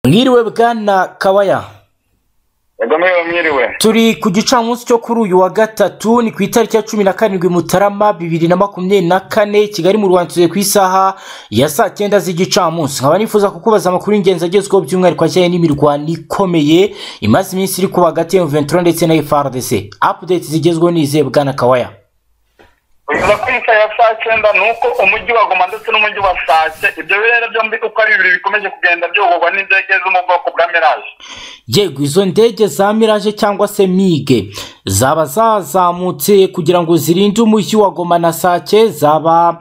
mwiriwe bwana kabaya yego mwiriwe mwiriwe turi ku gicamunsi cyo kuri uyu wa gatatu ni ku itariki ya cumi na karindwi mutarama bibiri na makumyabiri na kane kigali mu rwanda tugiye ku isaha ya saa cyenda z'igicamunsi nkaba nifuza kukubaza amakuru y'ingenzi agezweho by'umwihariko ajyanye n'imirwano ikomeye imaze iminsi iri kuba hagati ya M23 ndetse na FARDC update zigezweho nizeye bwana kabaya unyuza ku isaha ya saa cyenda ni uko umujyi wa goma ndetse n'umujyi wa sake ibyo birere byombi uko ari bibiri bikomeje kugenda byoborwa n'indege zo mu bwoko bwa miraje yego izo ndege za miraje cyangwa se mige zaba zazamutse kugira ngo zirinde umujyi wa goma na sake zaba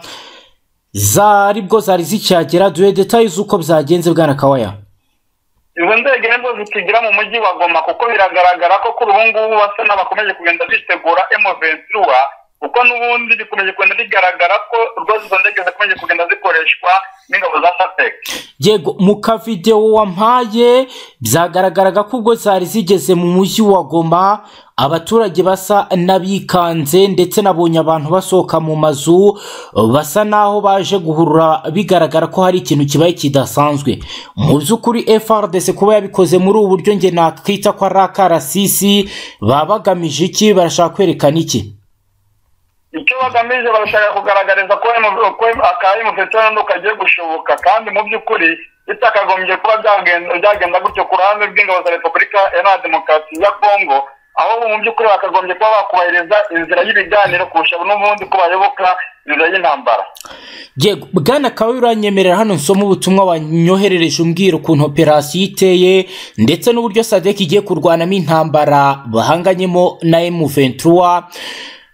zari bwo zari zikihagera duhe detaye z'uko byagenze bwana kawaya izo ndege nibwo zikigira mu mujyi wa goma kuko biragaragara ko kuri ubu ngubu basa n'abakomeje kugenda bitegura emuventura kuko n'ubundi bikomeje kugenda bigaragara ko rwose izo ndege zikomeje kugenda zikoreshwa n'ingabo za sapec yego mu kavidewo wampaye byagaragaraga ko ubwo zari zigeze mu mujyi wa goma abaturage basa n'abikanze ndetse nabonye abantu basohoka mu mazu basa n'aho baje guhurura bigaragara ko hari ikintu kibaye kidasanzwe mu by'ukuri frdc kuba yabikoze muri ubu buryo nge nakita ko ari akarasisi baba bagamije iki barashaka kwerekana iki icyo bagamije barashaka kugaragariza ko M- ko akayi mufetorando kagiye gushoboka kandi mu by'ukuri bitakagombye kuba byagenda byagenda gutyo ku ruhande rw'ingabo za repubulika iharanira demokarasi ya kongo aho mu by'ukuri bakagombye kuba bakubahiriza inzira y'ibiganiro kurusha n'ubundi ko bayoboka inzira y'intambara yego bwana kawe uranyemerera hano nsoma ubutumwa wanyoherereje umbwira ukuntu operasiyo iteye ndetse n'uburyo sadek igiye kurwanamo intambara bahanganyemo na M23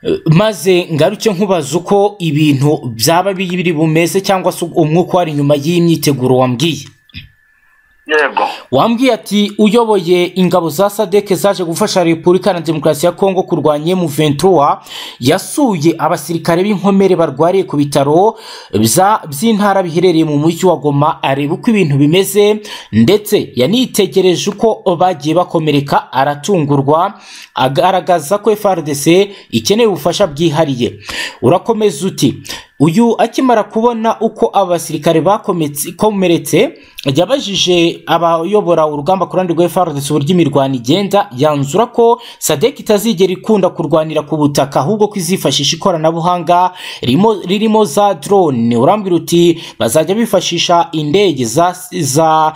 Eh, maze ngaruke nkubaza uko ibintu byaba biri bumeze cyangwa se umwuka wari inyuma y'iyi myiteguro wambwiye yego wambwiye ati uyoboye ingabo za sadek zaje gufasha repubulika na demokarasi ya kongo kurwanya M23 yasuye abasirikare b'inkomere barwariye ku bitaro bya- by'intara biherereye mu mujyi wa goma areba uko ibintu bimeze ndetse yanitegereje uko bagiye bakomereka aratungurwa agaragaza ko frdc ikeneye ubufasha bwihariye urakomeza uti uyu akimara kubona uko abasirikare bakometse- komeretse yabajije abayobora urugamba ku ruhande rwa FARDC uburyo imirwano igenda yanzura ko sadek itazigera ikunda kurwanira ku butaka ahubwo ko izifashisha ikoranabuhanga ririmo- ririmo za drone urambwira uti bazajya bifashisha indege za, za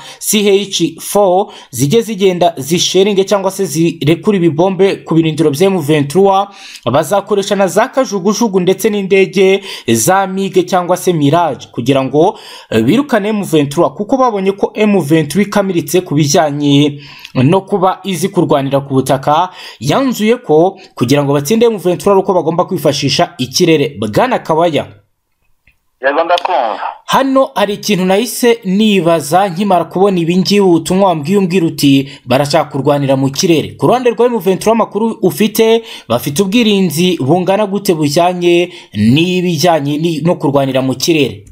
CH4 zijye zigenda zisheringe cyangwa se zirekura ibibombe ku birindiro bya M23 bazakoresha na za kajugujugu ndetse n'indege za mige cyangwa se mirage kugira ngo eh, birukane M23 kuko babonye ko M23 ikamiritse ku bijyanye no kuba izi kurwanira ku butaka yanzuye ko kugira ngo batsinde M23 ari uko bagomba kwifashisha ikirere bwana kabaya yego ndakumva hano hari ikintu nahise nibaza nkimara kubona ibingibi ubutumwa wambwiye umbwira uti barashaka kurwanira mu kirere ku ruhande rwa M23 amakuru ufite bafite ubwirinzi bungana gute bujyanye n'ibijyanye ni- no kurwanira mu kirere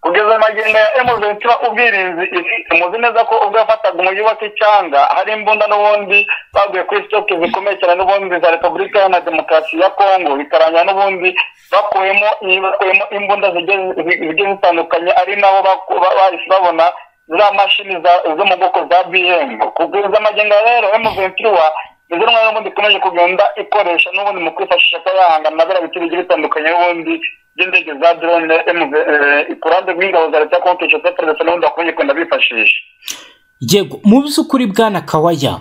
kugeza magingo ya emuventura ubwirinzi ifite muzi neza ko ubwo yafataga umujyi wa kicyanga hari imbunda n'ubundi baguye kuri sitoke zikomeye cyane n'ubundi za repubulika iharanira demokarasi ya kongo bikarangira n'ubundi bakuyemo bakuyemo imbunda zigiye zi- zigiye zitandukanye ari nabo baku- ba- bahise babona za mashini za- zo mu bwoko za bm kugeza magingo ya rero emuventura izo ntwaro n'ubundi ikomeje kugenda ikoresha n'ubundi mu kwifashisha kuba yahangana na biriya biti bigiye bitandukanye n'ubundi by'indege za drone MV, eh, ku ruhande rw'ingabo za leta konti eshatu ndetse n'ubundi bakomeje kugenda bifashisha yego mu by'ukuri bwana kawaya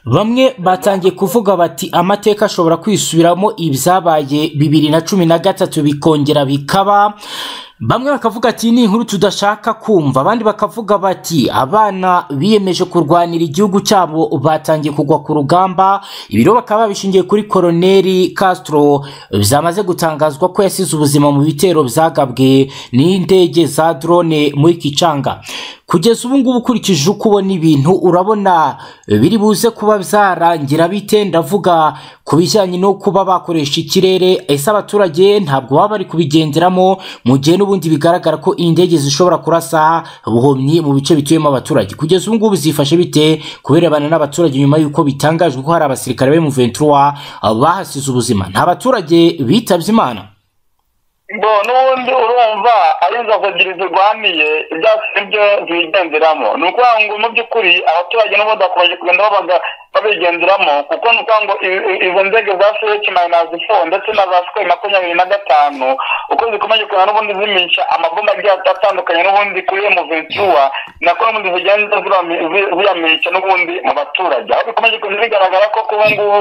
bamwe batangiye kuvuga bati amateka ashobora kwisubiramo ibyabaye bibiri na cumi na gatatu bikongera bikaba bamwe bakavuga ati ni inkuru tudashaka kumva abandi bakavuga bati abana biyemeje kurwanira igihugu cyabo batangiye kugwa ku rugamba ibiro bakaba babishingiye kuri koroneri castro byamaze gutangazwa ko yasize ubuzima mu bitero byagabwe n'indege za drone muri kicanga kugeza ubu ngubu ukurikije uko ubona ibintu urabona biri buze kuba byarangira bite ndavuga ku bijyanye no kuba bakoresha ikirere ese abaturage ntabwo baba bari kubigenderamo mu gihe n'ubundi bigaragara ko indege zishobora kurasa buhomyi mu bice bituyemo abaturage kugeza ubu ngubu zifashe bite kubirebana n'abaturage nyuma y'uko bitangajwe ko hari abasirikare be mu ventura bahasize ubuzima nta baturage bitabye imana bo n'ubundi urumva ari inzovu ebyiri zirwaniye ibyatsi nibyo zigenderamo ni ukuvuga ngo mu by'ukuri abaturage n'ubundi bakomeje kugenda babaga babigenderamo kuko ni ukuvuga ngo i- izo nzego za fuheci mayinazi fo ndetse na za sikweyi makumyabiri na gatanu uko zikomeje kugenda n'ubundi zimisha amabomba agiye atandukanye n'ubundi kuri emu ventura nako n'ubundi zigenda zibami- zi- ziyamica n'ubundi mu baturage aho bikomeje kugenda bigaragara ko kuba ngubu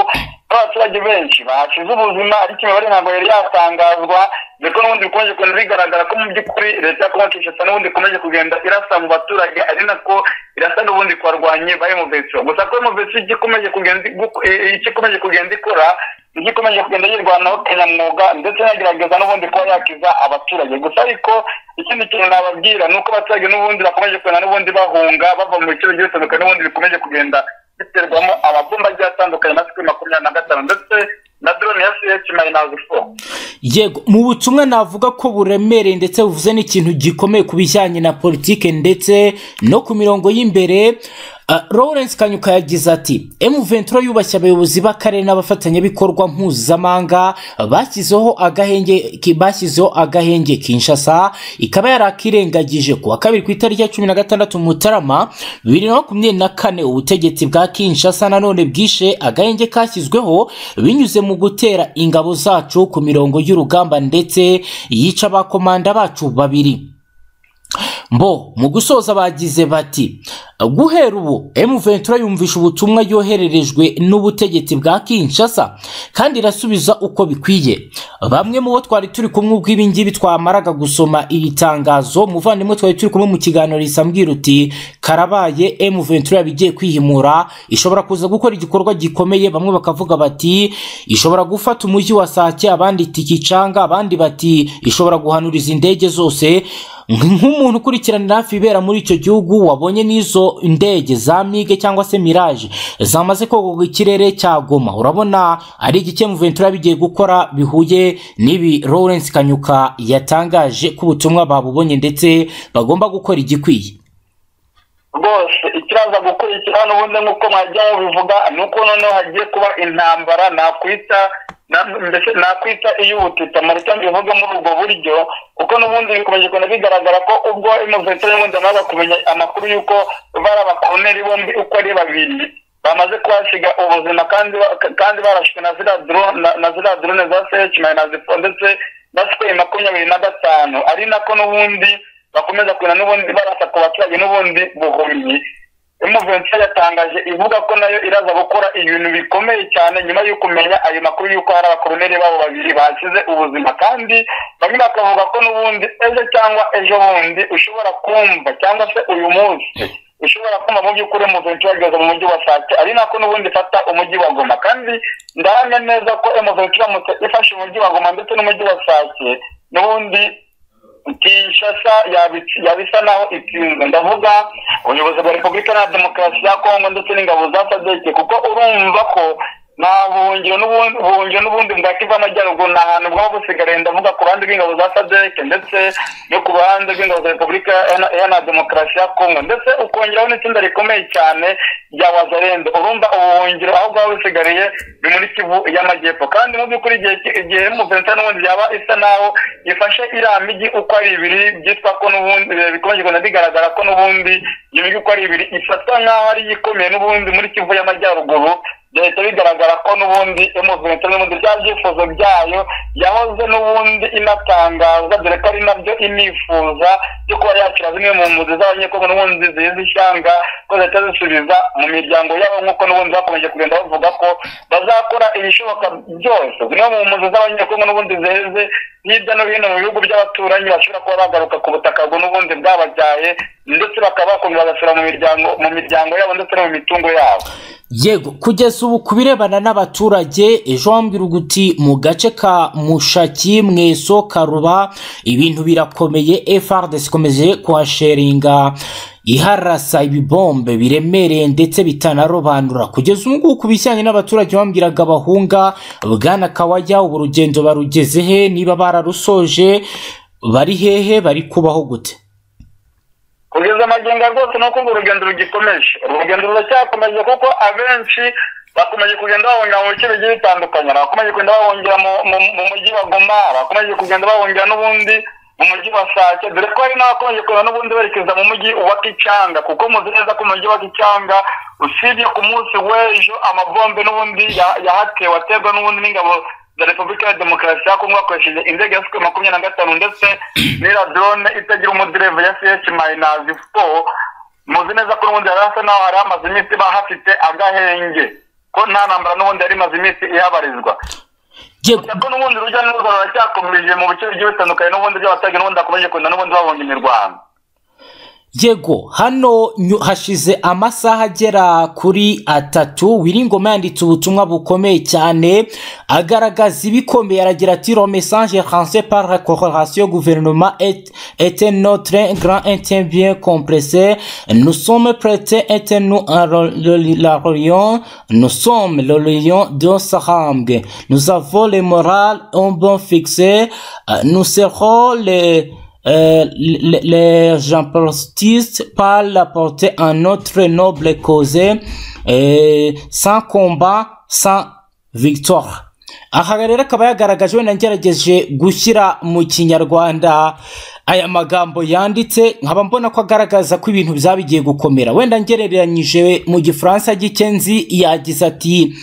abaturage benshi bahasize ubuzima ariko imibare ntabwo yari yatangazwa ndetse n'ubundi bikomeje kugenda bigaragara ko mu by'ukuri leta ya kongo kinshasa n'ubundi ikomeje kugenda irasa mu baturage ari nako irasa n'ubundi kubarwanye ba emuveso gusa ko emuveso icyo ikomeje kugenda igu- eh, eh, icyo ikomeje kugenda ikora nicyo ikomeje kugenda yirwanaho kinyamwuga ndetse inagerageza n'ubundi kuba yakiza abaturage gusa ariko ikindi kintu nababwira ni uko abaturage n'ubundi bakomeje kugenda n'ubundi bahunga bava mu bice bigiye bitandukanye n'ubundi bikomeje kugenda biterwamo amabumba agiye atandukanye na sikwi makumyabiri na gatanu ndetse na drone ya ch mayinazi fo yego mu butumwa navuga ko buremereye ndetse buvuze n'ikintu gikomeye ku bijyanye na politike ndetse no ku mirongo y'imbere Ah, lawrence kanyuka yagize ati m23 yubashye abayobozi b'akarere n'abafatanyabikorwa mpuzamahanga bashyizeho agahenge ki- bashyizeho agahenge kinshasa ikaba yarakirengagije ku wa kabiri ku itariki ya cumi na gatandatu mutarama bibiri na makumyabiri na kane ubutegetsi bwa kinshasa nanone bwishe agahenge kashyizweho binyuze mu gutera ingabo zacu ku mirongo y'urugamba ndetse yica abakomanda bacu babiri mbo mu gusoza bagize bati guhera ubu M23 yumvisha ubutumwa yohererejwe n'ubutegetsi bwa Kinshasa kandi irasubiza uko bikwiye bamwe mu bo twari turi kumwe ubwo ibi ngibi twamaraga gusoma iri tangazo muvandimwe twari turi kumwe mu kiganiro risambwira uti karabaye M23 yabigiye kwihimura ishobora kuza gukora igikorwa gikomeye bamwe bakavuga bati ishobora gufata umujyi wa Sake abandi iti Kicanga abandi bati ishobora guhanuriza indege zose nk'umuntu ukurikiranira hafi ibera muri icyo gihugu wabonye n'izo ndege za mige cyangwa se miraje zamaze kogoga ikirere cya goma urabona ari iki ventura bigiye gukora bihuye n'ibi lawrence kanyuka yatangaje ko ubutumwa babubonye ndetse bagomba gukora igikwiye rwose ikiraza gukurikira n'ubundi nk'uko mwajyaho bivuga ni uko noneho hagiye kuba intambara nakwita na- mbese nakwita iy'ubutita mu rutonde bivuga muri ubwo buryo kuko n'ubundi bikomeje kugenda bigaragara ko ubwo imuveteri n'ubundi bamaze kumenya amakuru y'uko bari abakoloneli bombi uko ari babiri bamaze kuhasiga ubuzima kandi ba- kandi barashwe na ziriya drone na- na ziriya drone za seheshi mayinazi fo ndetse na sikweyi makumyabiri na gatanu ari nako n'ubundi bakomeza kugenda n'ubundi barasa ku baturage n'ubundi buhumyi emuventura yatangaje ivuga ko nayo iraza gukora ibintu bikomeye cyane nyuma yo kumenya ayo makuru y'uko hari abakoloneli babo babiri bashyize ubuzima kandi bamwe bakavuga ko n'ubundi ejo cyangwa ejo bundi ushobora kumva cyangwa se uyu munsi ushobora kumva mu by'ukuri emuventura ageze mu mujyi wa sake ari nako n'ubundi ifata umujyi wa goma kandi ndahamya neza ko emuventura iramutse ifashe umujyi wa goma ndetse n'umujyi wa sake n'ubundi kinshasa yabi- yabisa naho itsinze ndavuga ubuyobozi bwa repubulika na demokarasi ya kongo ndetse n'ingabo za sadeke kuko urumva ko nta buhungiro n'ubundi buhungiro n'ubundi bwa kivu y'amajyaruguru ni ahantu bwaba busigaye ndavuga ku ruhande rw'ingabo za sadeke ndetse no ku ruhande rw'ingabo za repubulika iharanira- iharanira demokarasi ya kongo ndetse ukongeraho n'itsinda rikomeye cyane rya wazarende urumva ubuhungiro aho bwaba busigariye ni muri kivu y'amajyepfo kandi mu by'ukuri igihe igihe muventa n'ubundi yaba isa naho ifashe iriya mijyi uko ari ibiri byitwa ko n'ubundi eh, bikomeje kugenda bigaragara ko n'ubundi iyo mijyi uko ari ibiri ifatwa nk'aho ari yo ikomeye n'ubundi muri kivu y'amajyaruguru byahita bigaragara ko n'ubundi emuventa n'ubundi bya byifuzo byayo yahoze n'ubundi inatangaza dore ko ari nabyo inifuza byo kuba yakira zimwe mu mpunzi z'abanyekongo n'ubundi zizi ishyanga ko zihita zisubiza mu miryango yabo nk'uko n'ubundi bakomeje kugenda bavuga ko bazakora ibishoboka byose zimwe mu mpunzi z'abanyekongo n'ubundi ziheze hirya no hino mu bihugu by'abaturanyi bashobora kuba bagaruka ku butaka bwo n'ubundi bwababyaye ndetse bakaba bakomeza bagasura mu miryango mu miryango yabo ndetse no mu mitungo yabo yego kugeza ubu ku birebana n'abaturage ejo wambwira uguti mu gace ka mushaki mweso karuba ibintu birakomeye FRDC ikomeje kuhasheringa iharasa ibibombe biremereye ndetse bitanarobanura kugeza ubu ngubu ku bijyanye n'abaturage bambwiraga bahunga bwana kawajya ubu urugendo barugeze he niba bararusoje bari hehe bari kubaho gute kugeza amagingo rwose ni uko urwo rugendo rugikomeje urwo rugendo ruracyakomeje kuko abenshi bakomeje kugenda bahungira mu bice bigiye bitandukanye bakomeje kugenda bahungira mu- mu- mu mujyi wa goma bakomeje kugenda bahungira n'ubundi mu mujyi wa sake dore ko hari n'abakomeje kugenda n'ubundi berekeza mu mujyi wa kicanga kuko muzi neza ko mu mujyi wa kicanga usibye ku munsi w'ejo amabombe n'ubundi ya- yahatewe aterwa n'ubundi n'ingabo za repubulika ya demokarasi ya kongo hakoresheje indege ya suku makumyabiri na gatanu ndetse n'iradrone itagira umudereva ya ch mayinazi four muzi neza ko n'ubundi yari asa naho hari amaze iminsi bahafite agahenge ko nta ntambara n'ubundi yari imaze iminsi ihabarizwa yego ko n'ubundi urujya n'uruza ruracyakomeje mu bice bigiye bitandukanye n'ubundi by'abaturage n'ubundi bakomeje kugenda n'ubundi bahunga imirwano yego hano nyu- hashize amasaha agera kuri atatu wiringoma yanditse ubutumwa bukomeye cyane agaragaza ibikomeye aragira ati lo message lancé par la corporation gouvernement est- était notre grand intérêt bien compressé nous sommes prêtés était nous à re- le- la religion nous sommes le lion de Sarang nous avons le moral en bon fixé Euh, nous serons les euh, les, les jampostistes parlent la portée à notre noble cause euh, sans combat, sans victoire. aha rero akaba yagaragaje wenda ngerageje gushyira mu kinyarwanda aya magambo yanditse nkaba mbona ko agaragaza ko ibintu byaba bigiye gukomera wenda ngereranyije mu gifaransa g'ikenzi yagize ati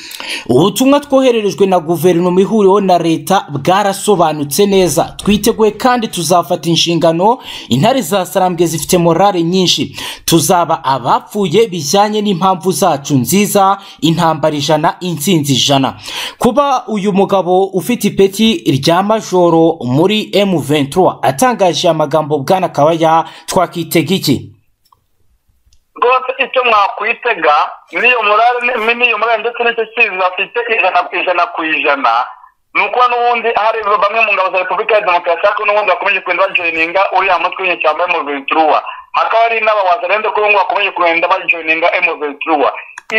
ubutumwa twohererejwe na guverinoma ihuriweho na leta bwarasobanutse neza twiteguye kandi tuzafata inshingano intare za sarambwe zifite morale nyinshi tuzaba abapfuye bijyanye n'impamvu zacu nziza intambara ijana insinzi ijana kuba uyu mugabo ufite ipeti rya majoro muri M23 atangaje amagambo bwana kabaya twakitega iki rwose icyo mwakwitega n'iyo morale ni- n'iyo morale ndetse n'icyo cyiza bafite ijana ku ijana ku ijana ni ukuba n'ubundi hari bamwe mu ngabo za repubulika ya demokarasi ariko n'ubundi bakomeje kugenda bajoyininga uriya mutwe w'inyeshyamba emuventuruwa hakaba hari n'aba wazarende ko n'ubundi bakomeje kugenda bajoyininga emuventuruwa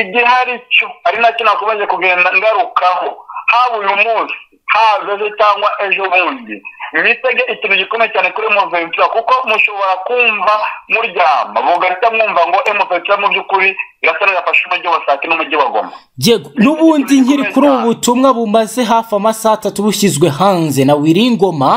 igihari cyo ari nacyo nakomeje kugenda ngarukaho haba uyu munsi haba ejo cyangwa ejo bundi mwitege ikintu gikomeye cyane kuri emuventura kuko mushobora kumva muryama mugahita mwumva ngo emuventura mu by'ukuri irasa n'irafashe umujyi wa sake n'umujyi wa goma Yego n'ubundi nkiri kuri ubu butumwa bumaze hafi amasaha atatu bushyizwe hanze na Wiringoma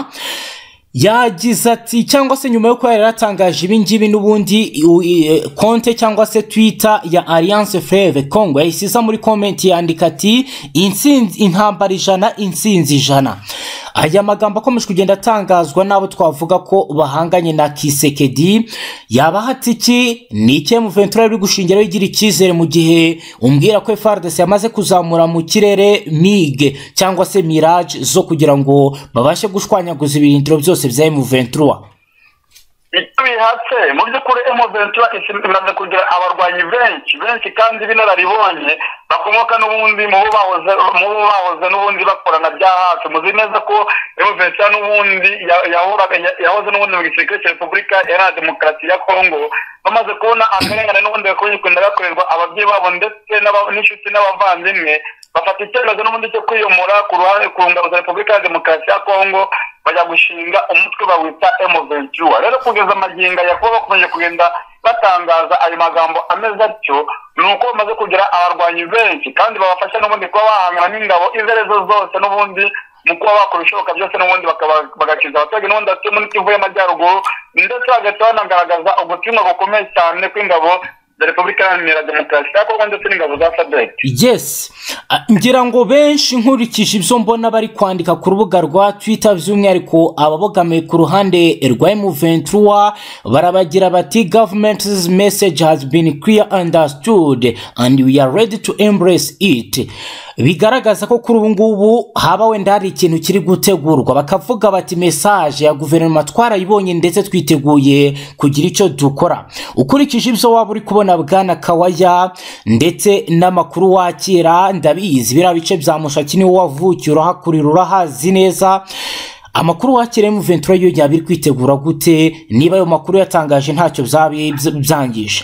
yagize ati cyangwa se nyuma yo kuba yari yaratangaje ibi ngibi n'ubundi u- i- e, konte cyangwa se twitter ya alliance freve congo yahise iza muri komenti yandika ati "Intsinzi- intambara ijana insinzi ijana aya magambo akomeje kugenda atangazwa n'abo twavuga ko bahanganye na kisekedi yabaha iki ni icyo muventura yari gushingiraho igira icyizere mu gihe umbwira ko frdc yamaze kuzamura mu kirere mige cyangwa se mirage zo kugira ngo babashe gushwanyaguza ibirindiro byose bya muventura icyo bihatse mu by'ukuri emuventura imaze kugira abarwanyi benshi benshi kandi b'inararibonye bakomoka n'ubundi mu bo bahoze mu bo bahoze n'ubundi bakorana bya hafi muzi neza ko emuventura n'ubundi ya- yahoraga ya- yahoze n'ubundi mu gisirikare cya repubulika iharanira demokarasi ya kongo bamaze kubona akarengane n'ubundi gakomeje kugenda gakorerwa ababyeyi babo ndetse n'aba- n'inshuti n'abavandimwe bafata icyemezo n'ubundi cyo kwiyomora ku ruhande ku ngabo za repubulika ya demokarasi ya kongo bajya gushinga umutwe bawita emuventura rero kugeza amaginga yakuba bakomeje kugenda batangaza ayo magambo ameze atyo ni uko bamaze kugira abarwanyi benshi kandi babafasha n'ubundi kuba bahangana n'ingabo izo arizo zose n'ubundi mu kuba bakora ibishoboka byose n'ubundi bakaba- bagakiza abaturage n'ubundi batuye muri kivu y'amajyaruguru ndetse bagahita banagaragaza ubutumwa bukomeye cyane kw'ingabo za repubulika iharanira demokarasi ya kongo ndetse n'ingabo za sadek yes Ah, ngira ngo benshi nkurikije ibyo mbona bari kwandika ku rubuga rwa twitter by'umwihariko ababogamiye ku ruhande rwa M23 barabagira bati government's message has been clear understood and we are ready to embrace it bigaragaza ko kuri ubu ngubu haba wenda hari ikintu kiri gutegurwa bakavuga bati message ya guverinoma twarayibonye ndetse twiteguye kugira icyo dukora ukurikije ibyo waba uri kubona bwana kawaya ndetse n'amakuru wakira ndabizi biriya bice bya mushaki niwe wavukiye urahakurira urahazi neza amakuru wakira M23 yo yaba iri kwitegura gute niba ayo makuru yatangaje ntacyo byaba byangije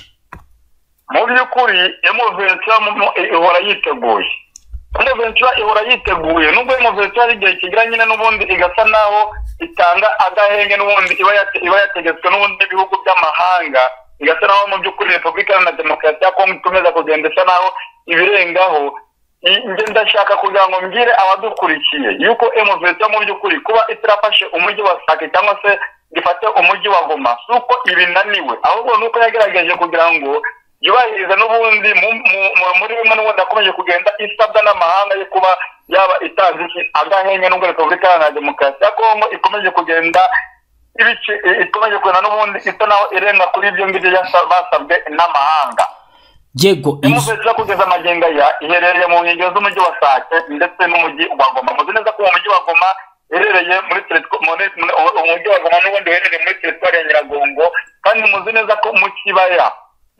mu by'ukuri emuventura ihora yiteguye emuventura ihora yiteguye nubwo emuventura hari igihe kigira nyine n'ubundi igasa naho itanga agahenge n'ubundi iba yate- iba yategetswe n'ubundi n'ibihugu by'amahanga igasa naho mu by'ukuri repubulika iharanira demokarasi ya kongo ikomeza kugenda isa naho ibirengaho njye ndashaka kugira ngo mbwire abadukurikiye yuko emuventura mu by'ukuri kuba itarafashe umujyi wa sake cyangwa se ngo ifate umujyi wa goma si uko ibinaniwe ahubwo ni uko yagerageje kugira ngo yubahirize n'ubundi mu- mu- mu- muri bimwe n'ubundi akomeje kugenda isabwa n'amahanga yo kuba yaba itanze iki agahenge n'ubwo repubulika iharanira demokarasi ya kongo ikomeje kugenda ibice i- ikomeje kugenda n'ubundi isa naho irenga kuri ibyo ngibyo yasa- basabwe n'amahanga yego inzu imuventura kugeza magingo aya iherereye mu nkengero z'umujyi wa sake ndetse n'umujyi wa goma muzi neza ko mu mujyi wa goma iherereye muri teritwa- muri- muri- uwo- umujyi wa goma n'ubundi uherereye muri teritwari ya nyiragongo kandi muzi neza ko mu kibaya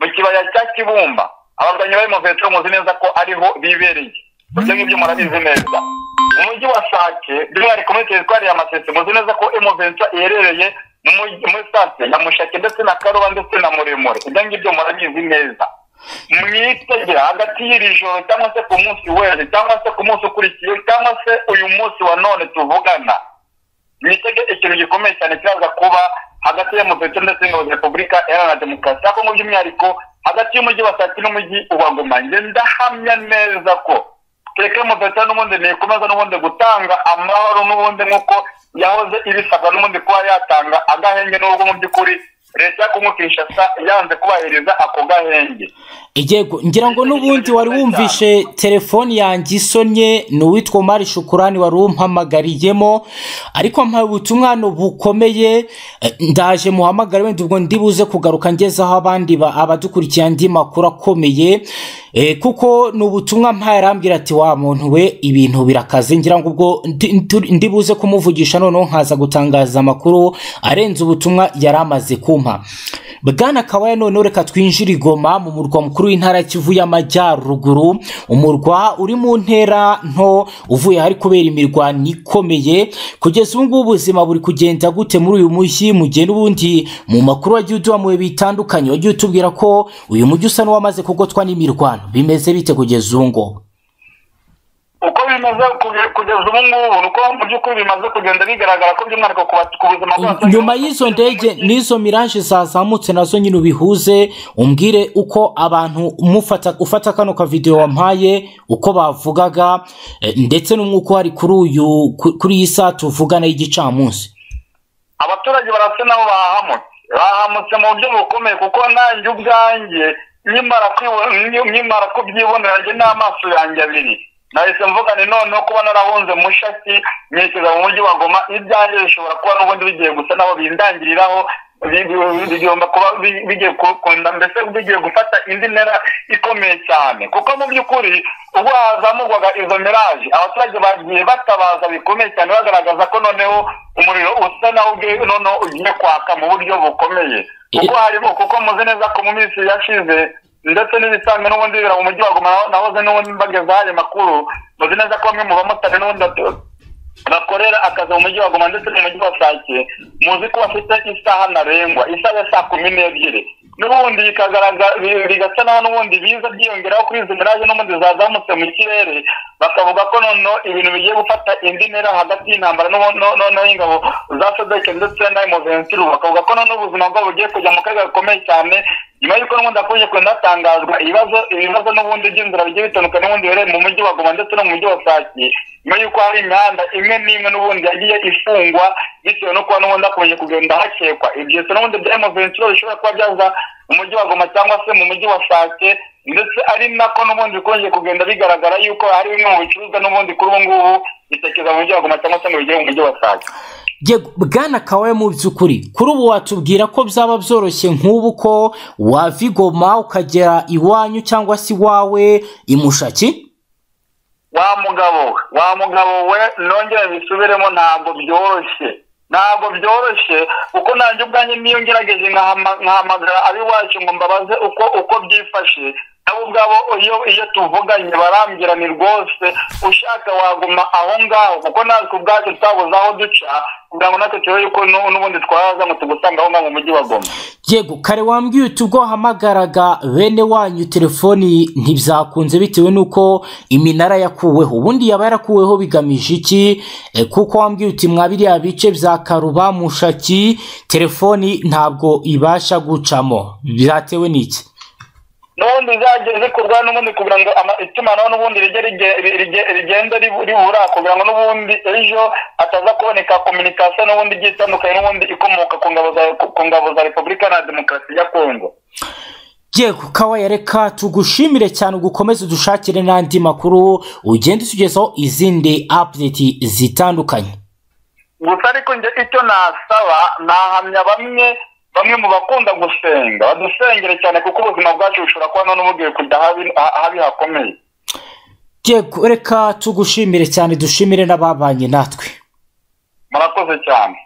mu kibaya cya kibumba abarwanyi b'imuventura muzi neza ko ariho bibereye ibyo ngibyo murabizi neza umujyi wa sake by'umwihariko muri teritwari ya masese muzi neza ko imuventura iherereye mu mujyi- muri sake ya mushake ndetse na karuba ndetse na muremure ibyo ngibyo murabizi neza mwitegera hagati y'iri joro cyangwa se ku munsi w'ejo cyangwa se ku munsi ukurikiye cyangwa se uyu munsi wa none tuvugana mwitege ikintu gikomeye cyane kiraza kuba hagati ya muveto ndetse n'ingabo za repubulika iharanira demokarasi ya kongo by'umwihariko hagati y'umujyi wa sake n'umujyi wa goma njye ndahamya neza ko kereka muveto n'ubundi ntikomeza n'ubundi gutanga amahoro n'ubundi nk'uko yahoze ibisabwa n'ubundi kuba yatanga agahenge n'ubwo mu by'ukuri leta ya kongo kinshasa yanze kubahiriza ako gahenge yego ngira ngo n'ubundi wari wumvishe telefoni yanjye isonye ni uwitwa Omar Shukurani wari umpamagariyemo ariko mpaye ubutumwa bukomeye eh, ndaje muhamagare wenda ubwo ndibuze kugaruka ngezaho abandi ba- abadukurikiye andi makuru akomeye eh, kuko ni ubutumwa mpaye arambwira ati wa muntu we ibintu birakaze ngira ngo ubwo ndi- ntu- ndibuze kumuvugisha noneho nkaza gutangaza amakuru arenze ubutumwa yari amaze kumpa Bwana Kawaya noneho reka twinjire i Goma mu murwa mukuru w'intara ya Kivu y'Amajyaruguru umurwa uri mu ntera nto uvuye ahari kubera imirwano ikomeye kugeza ubu ngubu ubuzima buri kugenda gute muri uyu mujyi mugenda ubundi mu makuru wagiye uduha mu bihe bitandukanye wagiye utubwira ko uyu mujyi usa n'uwamaze kugotwa n'imirwano bimeze bite kugeza ubu ngubu uko bimaze kuge- kugeza ubu ngubu ni uko mu by'ukuri bimaze kugenda bigaragara ko by'umwihariko ku batu- ku buzima bw'abaturage nyuma y'izo ndege n'izo mirage zazamutse nazo nyine ubihuze umbwire uko abantu umufata ufata kano kavidewo wampaye uko bavugaga eh, ndetse n'umwuka uhari kuri uyu ku- kuri iyi saa tuvugana y'igicamunsi abaturage barasa nabo bahamutse bahamutse mu buryo bukomeye kuko nanjye ubwanjye nyimara kwibo- nyi- nyimara kubyibonera njye n'amaso yanjye abiri nahise mvuga ni noneho kuba narahunze mushaki nyishyiza mu mujyi wa goma ibyanjye bishobora kuba n'ubundi bigiye gusa nabo bindangiriraho bi- bi- bigomba kuba bi- bigiye kukunda mbese bigiye gufata indi ntera ikomeye cyane kuko mu by'ukuri ubwo hazamurwaga izo miraje abaturage bagiye batabaza bikomeye cyane bagaragaza ko noneho umuriro usa nawo ubwe noneho ugiye kwaka mu buryo bukomeye kuko harimo kuko muzi neza ko mu minsi yashize ndetse n'ibisanzwe n'ubundi bibera mu mujyi wa goma naho- nahoze n'ubundi mbagezaho ayo makuru muzi neza ko bamwe mu bamotari n'ubundi batu- bakorera akazi mu mujyi wa goma ndetse no mu mujyi wa sake muzi ko bafite isaha ntarengwa isaha ya saa kumi n'ebyiri n'ubundi bikagaragara bi- bigasa naho n'ubundi biza byiyongeraho kuri izo miraje n'ubundi zazamutse mu kirere bakavuga ko noneho ibintu bigiye gufata indi ntera hagati y'intambara n'ubu- no- noneho ingabo za sodeke ndetse na emoventuru bakavuga ko noneho ubuzima bwabo bugiye kujya mu kaga gakomeye cyane nyuma y'uko n'ubundi hakomeje kugenda hatangazwa ibibazo ibibazo n'ubundi by'inzira bigiye bitandukanye n'ubundi biherereye mu mujyi wa goma ndetse no mu mujyi wa sake nyuma y'uko hari imihanda imwe n'imwe n'ubundi yagiye ifungwa bitewe no kuba n'ubundi hakomeje kugenda hakekwa ibyo se n'ubundi bya emoventuro bishobora kuba byaza mu mujyi wa goma cyangwa se mu mujyi wa sake ndetse ari nako n'ubundi bikomeje kugenda bigaragara yuko hari bimwe mu bicuruzwa n'ubundi kuri ubu ngubu bitekeza mu mujyi wa goma cyangwa se ngo bigere mu mujyi wa sake Yego, bwana kawe mu by'ukuri kuri ubu watubwira ko byaba byoroshye nk'ubu ko wava i Goma ukagera iwanyu cyangwa se iwawe imushaki wa mugabo we wa mugabo we nongere mbisubiremo ntabwo byoroshye ntabwo byoroshye kuko nanjye ubwanjye niyo ngerageje nkahama- nkahamagara ab'iwacu ngo mbabaze uko uko byifashe nabo ubwabo iyo iyo tuvuganye barambwira ni rwose ushaka waguma aho ngaho kuko natwe ubwacu twabuze aho duca kugira ngo natwe turebe yuko nu- n'ubundi twaza ngo tugusanga aho ngaho mu mujyi wa goma yego kare wambwiye uti ubwo wahamagaraga bene wanyu telefoni ntibyakunze bitewe n'uko iminara yakuweho ubundi yaba yarakuweho bigamije iki E, kuko wambwiye uti mwabiriya bice bya karuba mushaki telefoni ntabwo ibasha gucamo byatewe n'iki n'ubundi zajya zikorwa n'ubundi kugira ngo ama- itumanaho n'ubundi rijye rige- rige- rigenda ribu- ribura kugira ngo n'ubundi ejo hataza kuboneka kominikasiyo n'ubundi igiye itandukanye n'ubundi ikomoka ku ngabo za- ku- ku ngabo za repubulika na demokarasi ya kongo yego kawaya reka tugushimire cyane ugukomeze udushakire n'andi makuru ugende utugezaho izindi apudeti zitandukanye gusa ariko njye icyo nasaba nahamya bamwe bamwe mu bakunda gusenga badusengere cyane kuko ubuzima bwacu bushobora kuba none bugiye kujya ahabi ahabi hakomeye yego reka tugushimire cyane dushimire n'ababanye natwe murakoze cyane